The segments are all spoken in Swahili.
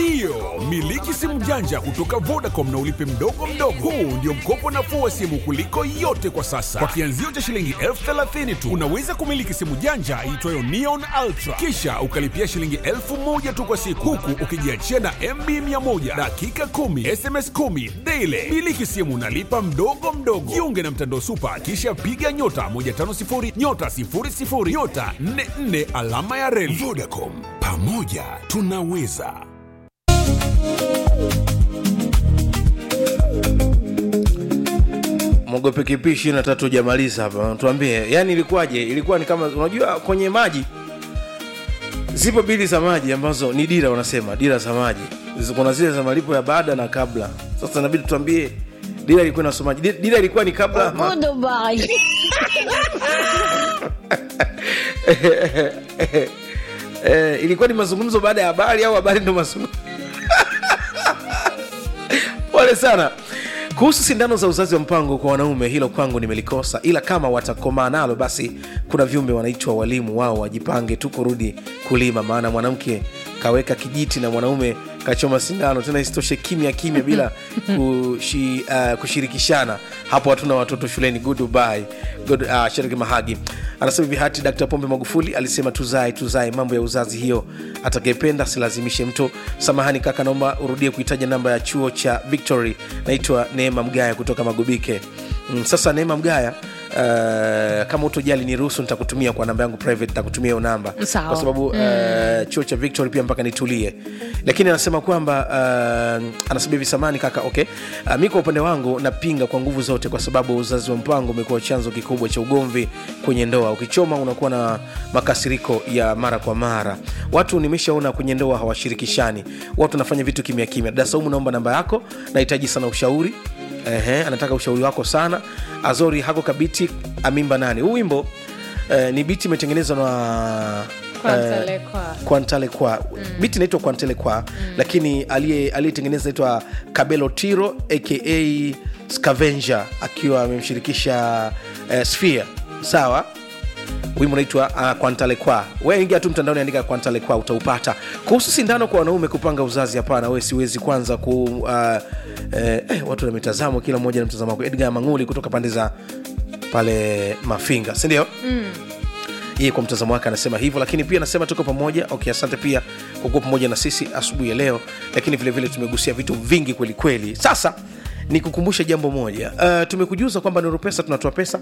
Ndiyo, miliki simu janja kutoka Vodacom na ulipe mdogo mdogo. Huu ndio mkopo nafuu wa simu kuliko yote kwa sasa. Kwa kianzio cha shilingi elfu thelathini tu unaweza kumiliki simu janja iitwayo Neon Ultra, kisha ukalipia shilingi elfu moja tu kwa siku, huku ukijiachia na MB 100 dakika 10 SMS 10 daily. Miliki simu nalipa mdogo mdogo. Jiunge na mtandao Super, kisha piga nyota 150 nyota 00 nyota 44 alama ya reli. Vodacom, pamoja tunaweza. Mogope kipi ishirini na tatu hujamaliza hapa, tuambie, yani ilikuwaje? Ilikuwa ni kama unajua, kwenye maji zipo bili za maji ambazo ni dira, wanasema dira za maji. Zi- Kuna zile za malipo ya baada na kabla. Sasa inabidi tuambie dira ilikuwa inasomaje? Di- Dira ilikuwa ni kabla ama- Goodbye. eh, ilikuwa ni mazungumzo baada ya habari au habari ndo mazungumzo? Pole sana. Kuhusu sindano za uzazi wa mpango kwa wanaume, hilo kwangu nimelikosa, ila kama watakomaa nalo, basi kuna viumbe wanaitwa walimu, wao wajipange tu kurudi kulima, maana mwanamke kaweka kijiti na mwanaume kachoma sindano, tena isitoshe kimya kimya bila kushi, uh, kushirikishana. Hapo hatuna watoto shuleni. Goodbye. Good, uh, Shariki Mahagi anasema hivi, hati Dkt. Pombe Magufuli alisema tuzae tuzae, mambo ya uzazi hiyo, atakayependa silazimishe mtu. Samahani kaka, naomba urudie kuitaja namba ya chuo cha Victory. Naitwa Neema Mgaya kutoka Magubike. Mm, sasa Neema Mgaya Uh, kama utojali niruhusu nitakutumia kwa namba yangu private nitakutumia hiyo namba Sawa. kwa sababu uh, chuo cha victory pia mpaka nitulie lakini anasema kwamba uh, anasema hivi samani kaka okay uh, mi kwa upande wangu napinga kwa nguvu zote kwa sababu uzazi wa mpango umekuwa chanzo kikubwa cha ugomvi kwenye ndoa ukichoma unakuwa na makasiriko ya mara kwa mara watu nimeshaona kwenye ndoa hawashirikishani watu wanafanya vitu kimya kimya dada saumu naomba namba yako nahitaji sana ushauri Ehe, anataka ushauri wako sana azori hako kabiti amimba nani huu wimbo eh, ni biti imetengenezwa na Kwantale Kwa. kwantale kwa mm. biti inaitwa kwantele kwa mm. lakini aliye- aliyetengeneza naitwa kabelo tiro aka scavenger akiwa amemshirikisha eh, sphere sawa wimbo unaitwa uh, kwantale kwa we ingia tu mtandaoni andika kwantale kwa utaupata kuhusu sindano kwa wanaume kupanga uzazi hapana we siwezi kwanza ku uh, eh, eh, watu na mitazamo kila mmoja na mtazamo wako edgar manguli kutoka pande za pale mafinga sindio yeye kwa mtazamo wake anasema hivyo lakini pia anasema tuko pamoja okay asante pia kwa kuwa pamoja na sisi asubuhi ya leo lakini vilevile vile tumegusia vitu vingi kweli kweli sasa ni kukumbusha jambo moja uh, tumekujuza kwamba nuru pesa tunatoa pesa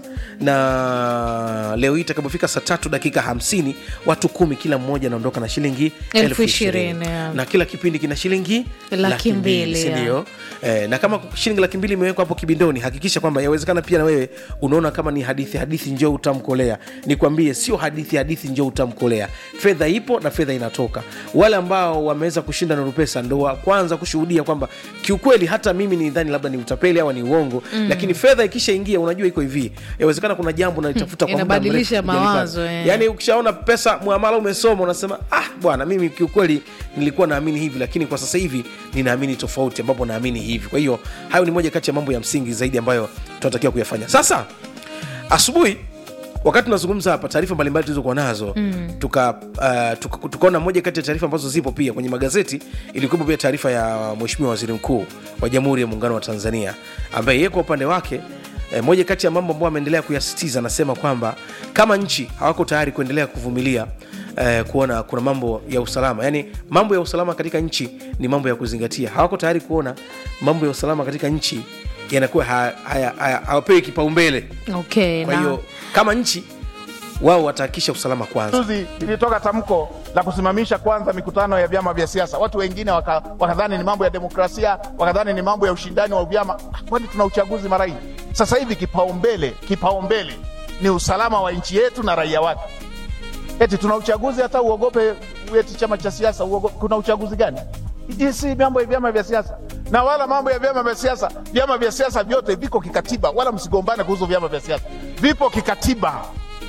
na leo hii itakapofika saa tatu dakika hamsini watu kumi kila mmoja anaondoka na shilingi Elfu ishirini, yeah. na kila kipindi kina shilingi Laki mbili, si yeah. ndio? eh, na kama shilingi laki mbili imewekwa hapo kibindoni hakikisha kwamba yawezekana pia na wewe unaona kama ni hadithi hadithi njoo utamkolea nikwambie sio hadithi hadithi njoo utamkolea fedha ipo na fedha inatoka wale ambao wameweza kushinda nuru pesa ndo wa kwanza kushuhudia kwamba kiukweli hata mimi nidhani labda ni utapeli au ni uongo mm. lakini fedha ikishaingia unajua iko hivi yawezekana kuna jambo nalitafuta kwa muda Inabadilisha mrefu hujalipata. mawazo, eh. yani ukishaona pesa mwamala umesoma unasema ah bwana mimi kiukweli nilikuwa naamini hivi lakini kwa sasa hivi ninaamini tofauti ambapo naamini hivi kwa hiyo hayo ni moja kati ya mambo ya msingi zaidi ambayo tunatakiwa kuyafanya sasa asubuhi wakati tunazungumza hapa taarifa mbalimbali tulizokuwa nazo mm. tuka, uh, tuka, tukaona moja kati ya taarifa ambazo zipo pia kwenye magazeti ilikuwepo pia taarifa ya mheshimiwa waziri mkuu wa jamhuri ya muungano wa tanzania ambaye yeye kwa upande wake E, moja kati ya mambo ambayo ameendelea kuyasisitiza anasema kwamba kama nchi hawako tayari kuendelea kuvumilia eh, kuona kuna mambo ya usalama yaani mambo ya usalama katika nchi ni mambo ya kuzingatia hawako tayari kuona mambo ya usalama katika nchi yanakuwa hawapewi haya, haya, hawapewi kipaumbele okay, kwa na- hiyo kama nchi wao watahakikisha usalama kwanza Juzi lilitoka tamko la kusimamisha kwanza mikutano ya vyama vya siasa. Watu wengine waka- wakadhani ni mambo ya demokrasia, wakadhani ni mambo ya ushindani wa vyama. Ah, Kwani tuna uchaguzi mara hii? Sasa hivi kipaumbele kipaumbele ni usalama wa nchi yetu na raia wake. Eti tuna uchaguzi, hata uogope eti chama cha siasa uogope. Kuna uchaguzi gani? Hii si mambo ya vyama vya siasa, na wala mambo ya vyama vya siasa. Vyama vya siasa vyote viko kikatiba, wala msigombane kuhusu vyama vya siasa, vipo kikatiba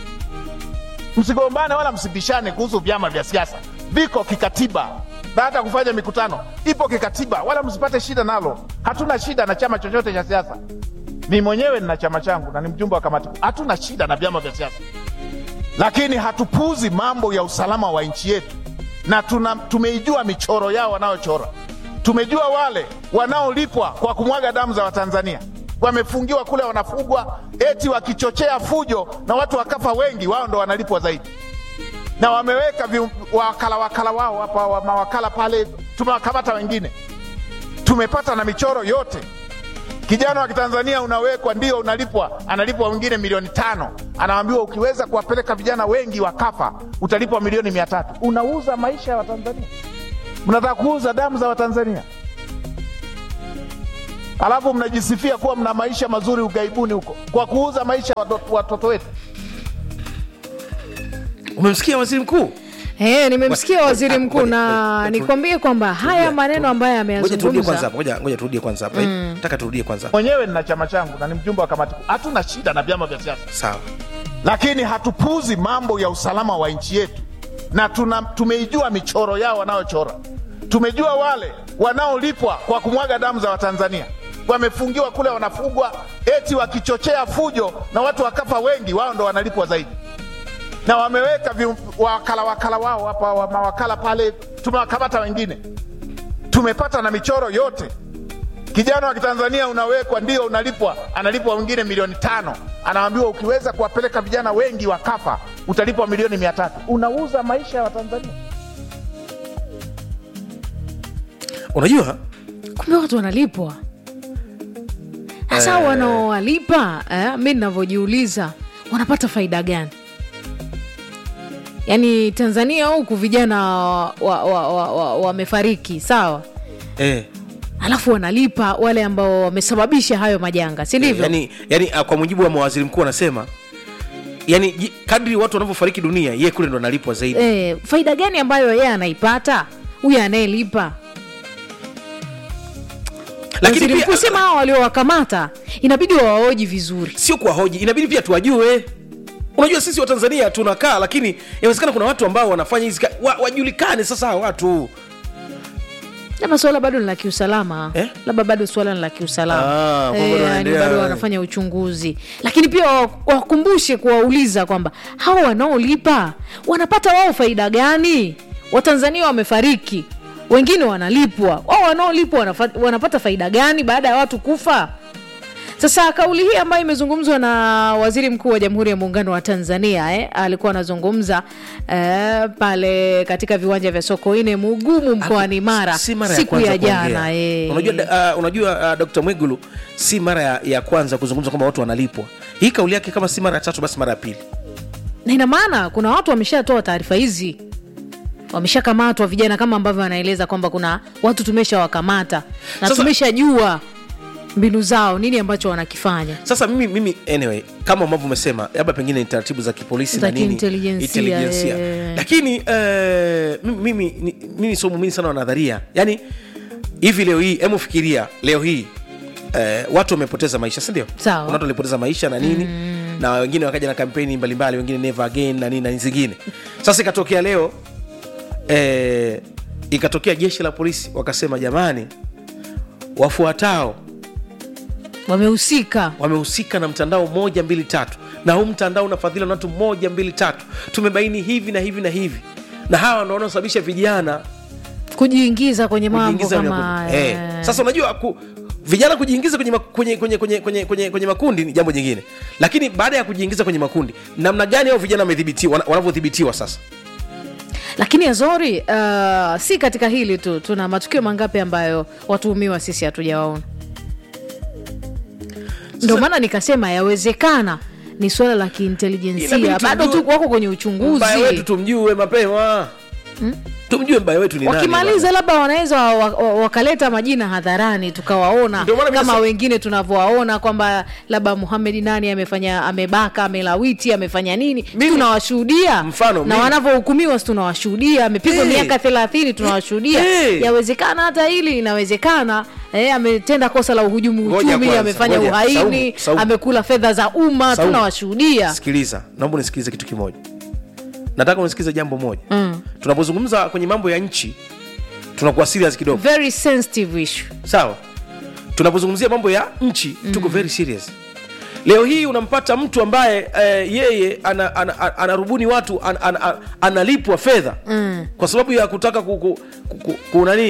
msigombane wala msibishane kuhusu vyama vya siasa, viko kikatiba na hata kufanya mikutano ipo kikatiba, wala msipate shida nalo. Hatuna shida na chama chochote cha siasa. Mi mwenyewe nina chama changu na ni mjumbe wa kamati kuu. Hatuna shida na vyama vya siasa, lakini hatupuuzi mambo ya usalama wa nchi yetu, na tuna, tumeijua michoro yao wanayochora. tumejua wale wanaolipwa kwa kumwaga damu za Watanzania wamefungiwa kule, wanafugwa eti wakichochea fujo na watu wakafa wengi, wao ndo wanalipwa zaidi, na wameweka vi- wakala wakala wao hapa, wa- mawakala pale, tumewakamata wengine, tumepata na michoro yote. Kijana wa Kitanzania unawekwa, ndio unalipwa, analipwa wengine milioni tano, anaambiwa ukiweza kuwapeleka vijana wengi wakafa, utalipwa milioni mia tatu. Unauza maisha ya Watanzania, mnataka kuuza damu za Watanzania alafu mnajisifia kuwa mna maisha mazuri ughaibuni huko kwa kuuza maisha ya watoto- watoto wetu. umemsikia waziri mkuu Eh, nimemsikia Ngoja- waziri ngoja- mkuu ngoja- na ngoja- nikwambie kwamba haya Tulia, maneno tu- ambayo ngoja turudie kwanza ameyazungumza hapa ngoja ngoja turudie kwanza hapa eh. nataka turudie kwanza hapa. Mwenyewe nina chama changu na ni mjumbe wa kamati kuu, hatuna shida na vyama vya siasa, sawa lakini hatupuuzi mambo ya usalama wa nchi yetu, na tuna, tumeijua michoro yao wanayochora. Tumejua wale wanaolipwa kwa kumwaga damu za Watanzania wamefungiwa kule, wanafugwa eti wakichochea fujo na watu wakafa wengi, wao ndo wanalipwa zaidi, na wameweka vi, wakala wakala wao hapa, wa- mawakala pale, tumewakamata wengine, tumepata na michoro yote. Kijana wa Kitanzania unawekwa, ndio unalipwa, analipwa wengine milioni tano, anaambiwa ukiweza kuwapeleka vijana wengi wakafa, utalipwa milioni mia tatu. Unauza maisha ya Watanzania. unajua kumbe watu wanalipwa sasa wanaowalipa eh, mi navyojiuliza wanapata faida gani yaani tanzania huku vijana wamefariki wa, wa, wa, wamefariki, sawa eh, alafu wanalipa wale ambao wamesababisha hayo majanga si ndivyo yani, yani ah, kwa mujibu wa mawaziri mkuu anasema yani ji- kadri watu wanavyofariki dunia ye kule ndo analipwa zaidi eh, faida gani ambayo yeye anaipata huyu anayelipa lakini Waziri pia mkuu sema hao waliowakamata inabidi wawaoji vizuri sio kuwahoji inabidi pia tuwajue unajua sisi watanzania tunakaa lakini inawezekana kuna watu ambao wanafanya hizi ka- wa, wajulikane sasa hawa watu labda suala bado ni la kiusalama Eh? labda bado suala ni la Ah, kiusalama kwamba Eh, wanaendelea- yani bado wanafanya uchunguzi lakini pia wa- wakumbushe kuwauliza kwamba hawa wanaolipa wanapata wao faida gani watanzania wamefariki wengine wanalipwa wao wanaolipwa wanafa- wanapata faida gani baada ya watu kufa sasa kauli hii ambayo imezungumzwa na waziri mkuu wa jamhuri ya muungano wa tanzania eh, alikuwa anazungumza eh, pale katika viwanja vya sokoine mugumu mkoani mara si mara siku kwanza ya jana kuongea. eh. unajua, da- uh, unajua uh, dr mwigulu si mara ya, ya kwanza kuzungumza kwamba watu wanalipwa hii kauli yake kama si mara ya tatu basi mara ya pili na ina maana kuna watu wameshatoa taarifa hizi wameshakamatwa vijana kama ambavyo anaeleza kwamba kuna watu tumeshawakamata na Sasa- tumeshajua mbinu zao nini ambacho wanakifanya sasa mimi, mimi anyway kama ambavyo umesema labda pengine ni taratibu za kipolisi Za na nini kiintelijensia, intelijensia. eh. lakini eh, mimi, mimi, ni- mimi sio muumini sana wa nadharia yani hivi leo hii hemu fikiria leo hii eh, watu wamepoteza maisha sindio Sawa. kuna watu walipoteza maisha na nini mm. na wengine wakaja na kampeni mbalimbali wengine never again na nini na zingine sasa ikatokea leo eh, ikatokea jeshi la polisi wakasema jamani wafuatao wamehusika wamehusika na mtandao moja mbili tatu na huu mtandao unafadhiliwa na watu moja mbili tatu tumebaini hivi na hivi na hivi na hawa ndo wanaosababisha vijana kujiingiza kwenye mambo kujiingiza kwenye kama makundi. haya. Eh, sasa unajua ku, vijana kujiingiza kwenye, ma- kwenye, kwenye, kwenye, kwenye, kwenye, kwenye makundi ni jambo jingine lakini baada ya kujiingiza kwenye makundi namna gani hao vijana wamedhibitiwa wana- wanavyodhibitiwa sasa lakini azori uh, si katika hili tu tuna matukio mangapi ambayo watuhumiwa sisi hatujawaona ndio maana nikasema yawezekana ni suala la Inabidi kiintelijensia bado tujue- tu wako kwenye uchunguzi mbaya wetu tumjue mapema tumjue mbaya wetu ni nani wakimaliza bwana. labda wanaweza wa- wa- wakaleta majina hadharani tukawaona Ndio maana mimi kama nasema- wengine tunavyowaona kwamba labda muhamed nani amefanya amebaka amelawiti amefanya nini Mimi- tunawashuhudia Mfano, na mimi- wanavyohukumiwa si tunawashuhudia amepigwa Eh. miaka thelathini tunawashuhudia Eh. yawezekana hata hili inawezekana eh, ametenda kosa la uhujumu Ngoja uchumi kwanza, amefanya ngoja. uhaini Saumu, Saumu. amekula fedha za umma Saumu. tunawashuhudia sikiliza naomba unisikilize kitu kimoja nataka unisikilize jambo moja mm. tunapozungumza kwenye mambo ya nchi tunakuwa serious kidogo very sensitive issue sawa tunapozungumzia mambo ya nchi mm. tuko very serious leo hii unampata mtu ambaye eh, yeye anarubuni ana, ana, anarubuni watu an, an, an, analipwa fedha Mm. kwa sababu ya kutaka ku, ku, ku, ku, ku, nani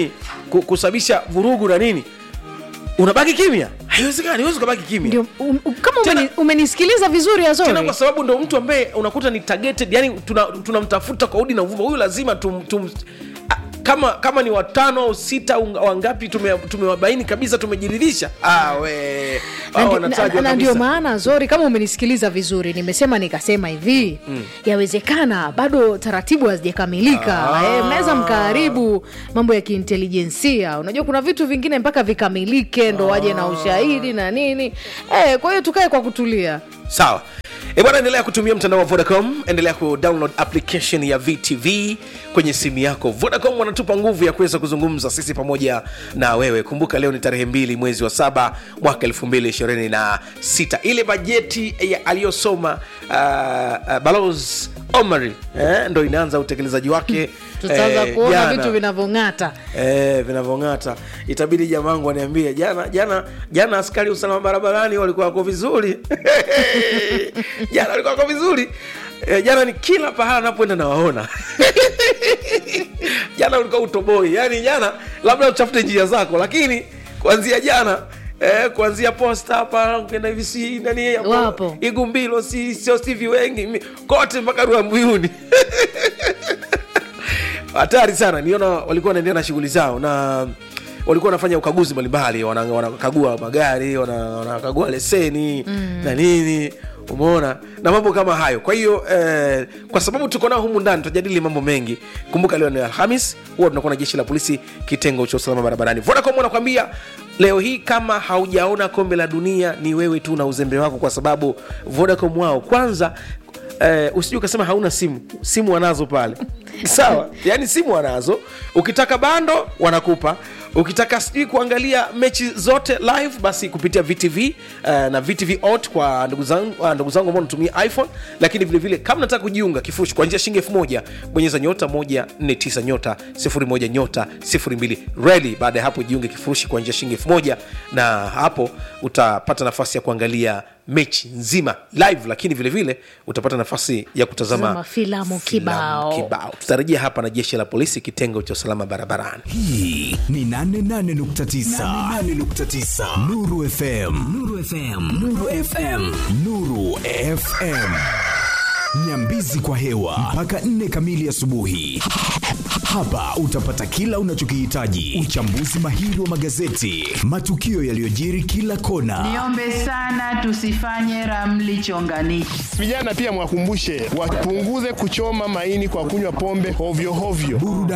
ku, kusababisha vurugu na nini unabaki kimya haiwezekani huwezi ukabaki kimya ndio um, um, kama Tena- umeni, umenisikiliza vizuri tena azori kwa sababu ndo mtu ambaye unakuta ni targeted yani tunamtafuta tuna tunamtafuta kwa udi na uvuma huyu lazima tum, tum, a- kama kama ni watano au sita au wangapi tume- tumewabaini kabisa tumejiridhisha ah, we Na hao ndi- wanatajwa na- na ndio kabisa. maana zori kama umenisikiliza vizuri nimesema nikasema hivi yawezekana bado taratibu hazijakamilika Ah. eh, mnaweza mkaharibu mambo ya kiintelijensia unajua kuna vitu vingine mpaka vikamilike ndo waje na ushahidi na nini eh, kwa hiyo tukae kwa kutulia sawa E bwana, endelea kutumia mtandao wa Vodacom, endelea kudownload application ya VTV kwenye simu yako. Vodacom wanatupa nguvu ya kuweza kuzungumza sisi pamoja na wewe. Kumbuka leo ni tarehe mbili mwezi wa saba mwaka elfu mbili ishirini na sita. Ile bajeti ya- aliyosoma uh, uh, Balozi Omari eh, ndo inaanza utekelezaji wake tutaanza eh, kuona jana. vitu vinavyong'ata Eh, vinavyong'ata itabidi jamangu aniambie jana jana jana askari usalama barabarani walikuwa wako vizuri jana walikuwa wako vizuri eh, jana ni kila pahala napoenda nawaona jana ulikuwa utoboi yani jana labda utafute njia zako lakini kuanzia jana Eh, kuanzia posta hapa ukienda hivi si nani hapo, Wapo. igumbilo si sio stivi wengi mi- kote mpaka ruambuyuni hatari sana niona walikuwa wanaendelea na shughuli zao na walikuwa wanafanya ukaguzi mbalimbali wana- wanakagua magari wana- wanakagua leseni mm. na nini umeona na mambo kama hayo kwa hiyo eh, kwa sababu tuko nao humu ndani tutajadili mambo mengi kumbuka leo ni alhamis huwa tunakuwa na jeshi la polisi kitengo cha usalama barabarani vodacom wanakwambia leo hii kama haujaona kombe la dunia ni wewe tu na uzembe wako kwa sababu vodacom wao kwanza eh, usijui ukasema hauna simu simu wanazo pale sawa yaani simu wanazo ukitaka bando wanakupa ukitaka sijui kuangalia mechi zote live basi kupitia vtv uh, na vtv ot kwa ndugu zangu uh, ndugu zangu ambao natumia iphone lakini vile vile kama nataka kujiunga kifurushi kwa njia shilingi elfu moja bonyeza nyota 149 nyota 01 nyota 02 reli baada ya hapo jiunge kifurushi kwa njia shilingi elfu moja na hapo utapata nafasi ya kuangalia mechi nzima live lakini vile vile utapata nafasi ya kutazama Tazama filamu kibao. kibao tutarejea hapa na jeshi la polisi kitengo cha usalama barabarani hii ni 88.9 nuru fm nuru fm nuru fm nuru fm nyambizi kwa hewa mpaka 4 kamili asubuhi hapa utapata kila unachokihitaji uchambuzi mahiri wa magazeti matukio yaliyojiri kila kona Niombe sana tusifanye ramli chonganishi. Vijana pia mwakumbushe wapunguze kuchoma maini kwa kunywa pombe hovyo hovyo. burudani